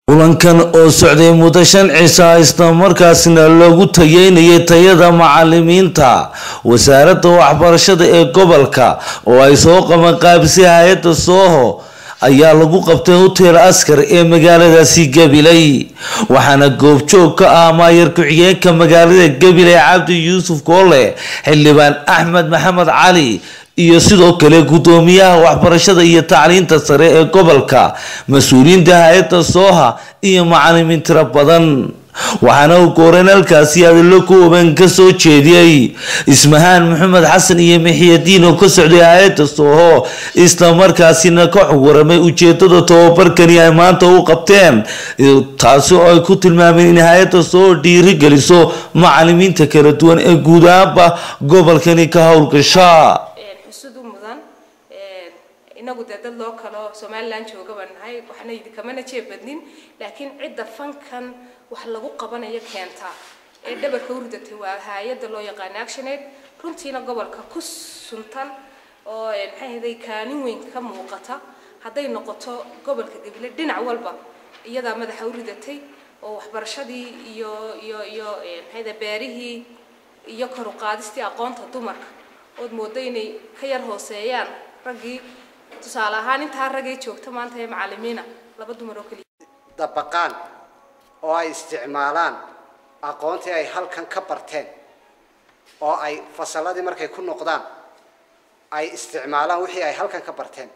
kulankan oo socday muddo shan cisha isla markaasina loogu tayeynayay tayada macalimiinta wasaaradda waxbarashada ee gobolka oo ay soo qabanqaabisay hay-adda sooho ayaa lagu qabtay hotel askar ee magaaladaasi gabiley waxaana goobjoog ka ah maayar ku-xigeenka magaalada gabiley cabdi yuusuf koole xildhibaan axmed maxamed cali iyo sidoo kale guddoomiyaha waxbarashada iyo tacliinta sare ee gobolka mas-uuliyiinta hay-adda sooha iyo macalimiin tiro badan waxaana uu gooreyn halkaasi adilo kooban ka soo jeediyey ismahaan maxamed xasan iyo mixiyadiin oo ka socday hay-adda sooho islamarkaasina ka xog waramay ujeedada tababarkani ay maanta u qabteen taasi oo ay ku tilmaameen in hay-adda sooho dhiirigeliso macalimiinta kala duwan ee guud ahaanba gobolkani ka howlgasha xusud u mudan inagu dee dad loo kalo somalilan jooga baan nahay waxna idinkamana jeeb badnin laakiin cidda fankan wax lagu qabanayo keenta ee dhabarka u ridatay waa hay-adda loo yaqaano actionaid runtiina gobolka ku suntan oo maxay ahday kaalin weyn ka muuqata hadday noqoto gobolka gabile dhinac walba iyadaa madaxa u ridatay oo waxbarashadii iyo iyo iyo maxay ahday beerihii iyo kor u qaadistii aqoonta dumarka ood moodo inay ka yar hooseeyaan raggii tusaale ahaan intaa raggay joogta maanta ee macalimiina laba dumar oo keliya dabaqaan oo ay isticmaalaan aqoontii ay halkan ka barteen oo ay fasalladii markay ku noqdaan ay isticmaalaan wixii ay halkan ka barteen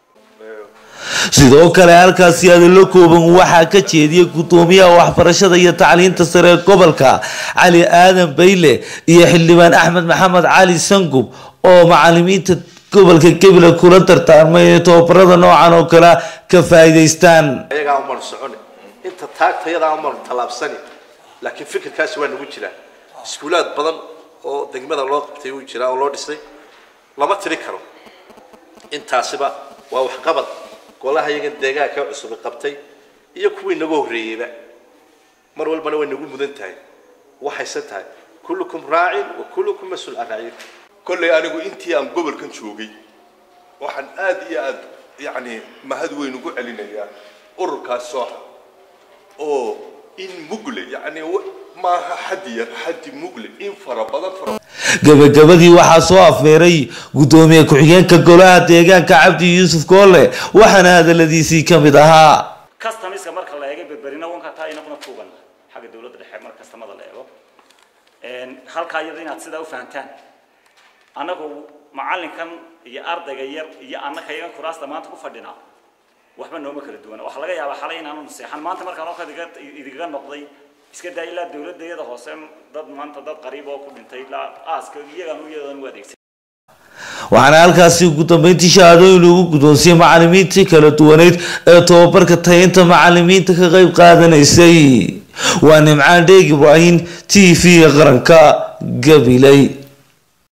sidoo kale halkaasi adilo kooban waxaa ka jeediyay guddoomiyaha waxbarashada iyo tacliinta sare ee gobolka cali aadan bayle iyo xildhibaan axmed maxamed cali sangub oo macalimiinta gobolka gabiley kula dardaarmay inay tababarada noocan oo kale ka faa'iidaystaan ayagaa umar soconi inta taagtayadaa umar tallaabsani laakiin fikirkaasi waa nagu jiraa iskuulaad badan oo degmada loo qabtay uu jiraa oo loo dhisay lama tiri karo intaasiba waa waxqabad golaha iyagan deegaanka cusub qabtay iyo kuwii naga horreeyeyba mar walbana way nagu mudan tahay waxayse tahay kullukum raacin wa kullukum mas-uul can raacin kollay anigu intii aan gobolkan joogay waxaan aad iyo aad yacni mahad weyn ugu celinayaa ururkaas sooxa oo in mugle yacni maaha xaddi yar xaddi mugle in fara badan fara gabagabadii waxaa soo afmeeray guddoomiye ku-xigeenka golaha deegaanka cabdi yuusuf koole waxaana hadaladiisii ka mid ahaa customiska marka la eego berberina wanka taa inaguna tuugan xagga dawladda dhexe mar kastamada la eego halkaa iyada inaad sidaa u fahantaan annagu macallinkan iyo ardayga yar iyo annaka iyagan kuraasta maanta ku fadhinaa waxba nooma kala duwana waxaa laga yaabaa xalay inaanu naseexan maanta markaan oo kale idigaga noqday iska daa ilaa dawladayada hoose dad maanta dad qariib oo ku dhintay ilaa aaska iyagaan iyadan u adeegsan waxaana halkaasi ugu dambeyntii shahaadooyin lagu guddoonsiyey macalimiintii kala duwaneyd ee tababarka tayinta macalimiinta ka qeyb qaadanaysay waa nimcaan dheeg ibraahim t v qaranka gabiley